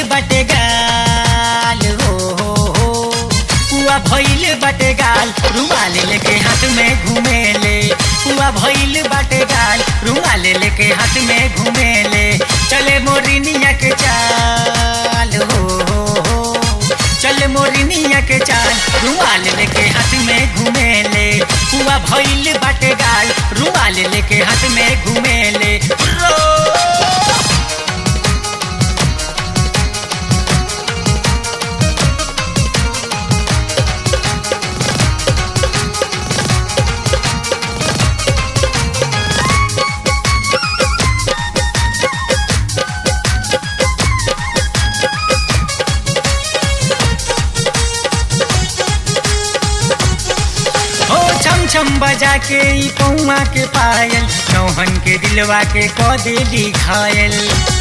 भइल बाटे गाल हो हो हो पुआ भइल बाटे गाल रुमाल लेके हाथ में घुमेले पुआ भइल बाटे गाल रुमाल लेके हाथ में घुमेले चले मोरिनिया के चाल हो हो हो चल मोरिनिया के चाल रुमाल लेके हाथ में घुमेले पुआ भइल बाटे गाल रुमाल लेके हाथ में घुमेले रो हो छम छम बजा के ई पौमा के पायल नौहन के दिलवा के क देली घायल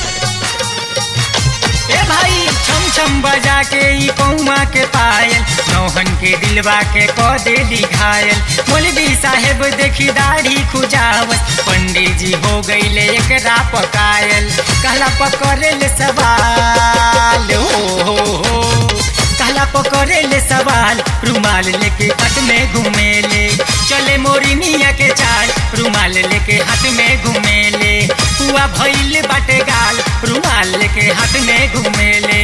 ए भाई छम छम बजा के ई पौमा के पायल नौहन के दिलवा के क देली घायल मौलवी साहेब देखी दाढ़ी खुजावत पंडित जी हो गईले एकरा पकायल कहला पकड़े ले सवाल हो हो हो कहला पकड़े ले सवाल रुमाल लेके हाथ में घूमेले चले मोरिनिया के चाल रुमाल लेके हाथ में घूमेले पुआ भइल बाटे गाल रुमाल लेके हाथ में घूमेले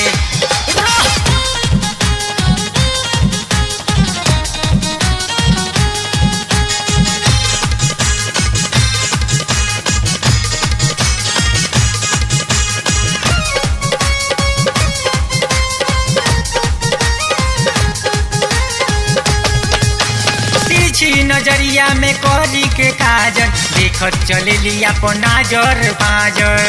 पीछी नजरिया में करी के काजर देखत चलेली अपन नाजर बाजर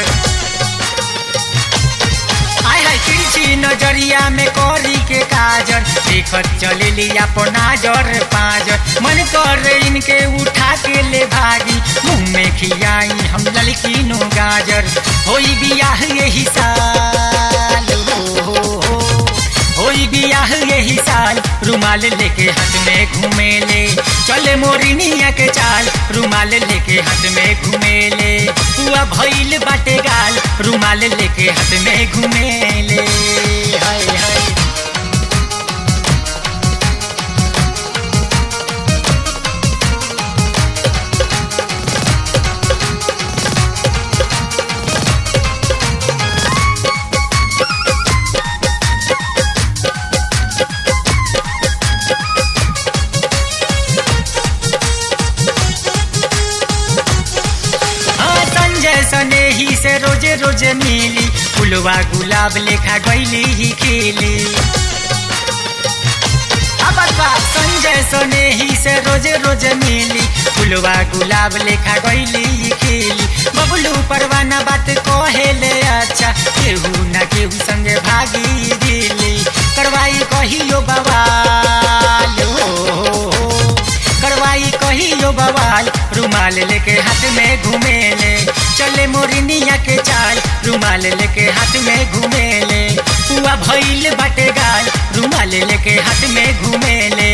हाय हाय पीछी नजरिया में करी के काजर देखत चलेली अपन नाजर पाजर मन कर इनके उठा के ले भागी मुंह में खियाई हम ललकी नो गाजर होई बियाह यही साल हो हो हो होई बियाह यही साल रुमाल लेके हाथ में घूमेले चले मोरिनिया के चाल रुमाल लेके हाथ में घूमेले पुआ भइल बाटे गाल रुमाल लेके हाथ में घूमेले हाय हाय हाँ संजय सनेही से रोजे रोजे मिली फुलवा गुलाब लेखा गैली ही खिली अब बा संजय सनेही से रोजे रोजे मिली फुलवा गुलाब लेखा गैली ही खिली बबलू परवाना बात कहेले अच्छा केहू ना केहू संगे भागी दिली करवाई कहियो बवाल हो, हो, हो। करवाई कहियो बवाल रुमाल लेके हाथ में घूमेले चले मोरिनिया के चाल रुमाल लेके हाथ में घूमेले पुआ भइल बाटे गाल रुमाल लेके हाथ में घूमेले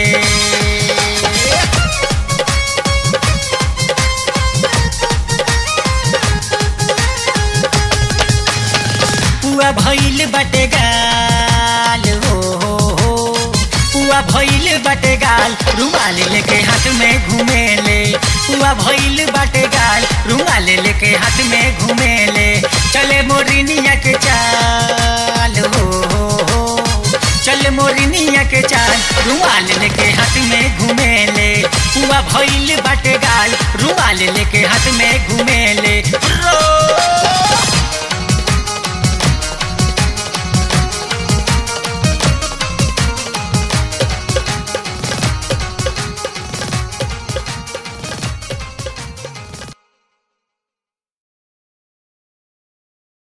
पुआ भइल बाटे गाल हो हो हो पुआ भइल बाटे गाल रुमाल लेके हाथ में घूमेले पुआ भइल बाटे गाल रुमाल लेके हाथ में घूमेले चले मोरिनिया के चाल हो हो हो चल मोरिनिया के चाल रुमाल लेके हाथ में घूमेले पुआ भइल बाटे गाल रुमाल लेके हाथ में घूमेले